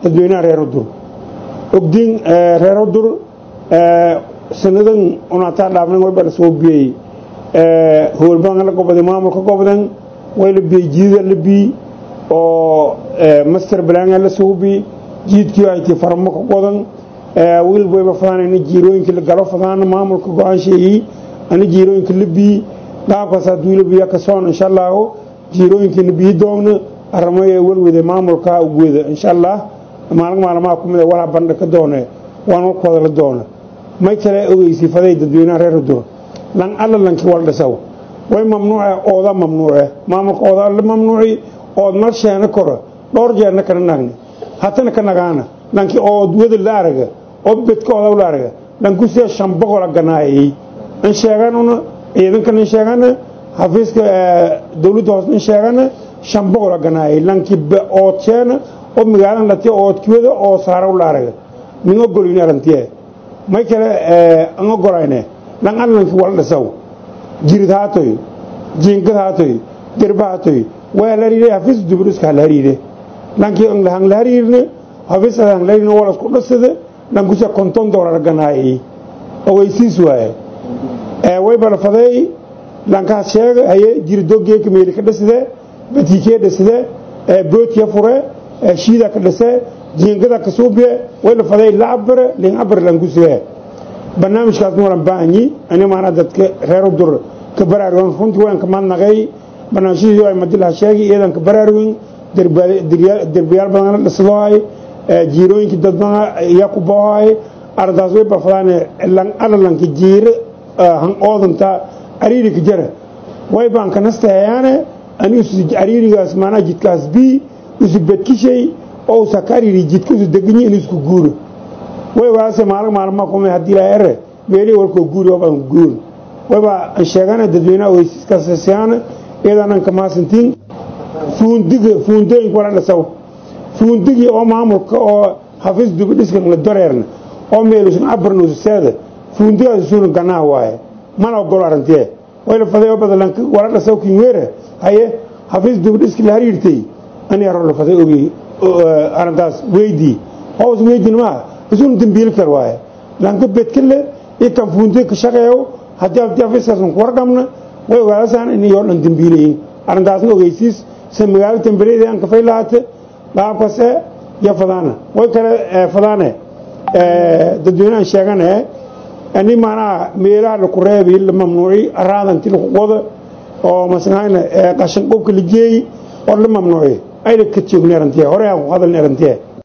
dadweynaha reer udur ogdiin reer udur sanadan unataa dhaafnan way bala soo biyey howlbadan la goboday maamulka gobodan way la biyey jiida la bii oo master balanga la soo bii jiidkii ay tii farmo ka qodan wiil wayba fadaanayna jiirooyinka la galo fadaana maamulka go-aan sheegay ana jiirooyinka la bii qaabkaas hadduu la biya ka soon insha allahu jiirooyinkiina bii doogna aramo ee walwada maamulka ugwada insha allah maalin maalmaha ku mid a walaa bandha ka doone waan ku hadala doona may kale ogeysi faday dadweynaha reer udur lan alla lankii wal dhisaw way mamnuuce ooda mamnuuce maamulka ooda la mamnuuci ood mar sheena koro dhowr jeerna kana nagni hatana ka nagaana lankii ood wada la araga oo bedka ooda la araga lankusee shan boqola ganaayay in sheeganuna ciidankan in sheegana xafiiska dowladda hoose in sheegana shan boqola ganaayay lankii ood sheena oo magaalan lati oodkiwada oo saara la araga min ogolin arantiye may kale an ogorayne lan allankii wal dhisaw jirid haatoy jiingad haatoy dirba haatoy waa la hariiray hafiis duburiska la hariire lankii ang la hariirne hafiis ang la hariirne wala isku dhisade lankusa konton doolar ganaayay ogeysiis waaye way balfaday lankaas sheega haye jiridoogeeka meeli ka dhisade batiikee dhisade bootiya fure shiida ka dhise jiingada ka suubiye way la faday lacabare lincabar lankusee barnaamijkaas walan baahanyi ani maana dadka reer udur ka baraarugan runtii waan ka madnaqay barnaamijyadii ay madilaha sheegay iyadan ka baraarugin derbiyaal badan la dhisadoohay jiirooyinkii dad badan ayaa ku boohay ardaas way balfadaan lan alalanka jiire han oodanta ariirika jara way baan ka nastahayaane ani ariirigaas maanaa jidkaas bii isu bedkishay oo usa ka ariiri jidka isu deganyi in isku guuro way waase maalin maalma kuma haddii ilaa ere beeli walkoo guuri waa badan guur wayba an sheegana dadweynaha oysiskaasasiyaana iyadaanan ka maasantiin fuundiga fuundooyinka wala dhasaw fuundigii oo maamulka oo xafiis dubidhiskan la dareerna oo meelusan cabarnuusaseeda fuundigaas isuuna ganaa waaye mana ogolo arantee way la faday oo badalanka wala dhasaw kinweere haye xafiis dubidhiski la hariirtay ani aro la faday ogey arintaas weydii hoos weydin maaha isuuna dembiili kar waaye lanka bedkale iyo kan fuundiga ka shaqeeyo haddii abdi afiiskaasan ku warqabna way ogaadasaan inay oo dhan dembiilayiin arrintaasna ogeysiis se magaalo tembereeda aan kafay lahaate qaabkase iyo fadaana way kale fadaane dadweynahan sheegane ani maanaha meelaha laku reebi la mamnuuci araadanti laku qoda oo masahayna qashan qubka la geeyi oo la mamnuuci ayna ka joogni arantiye hore aan ku hadalni arantiye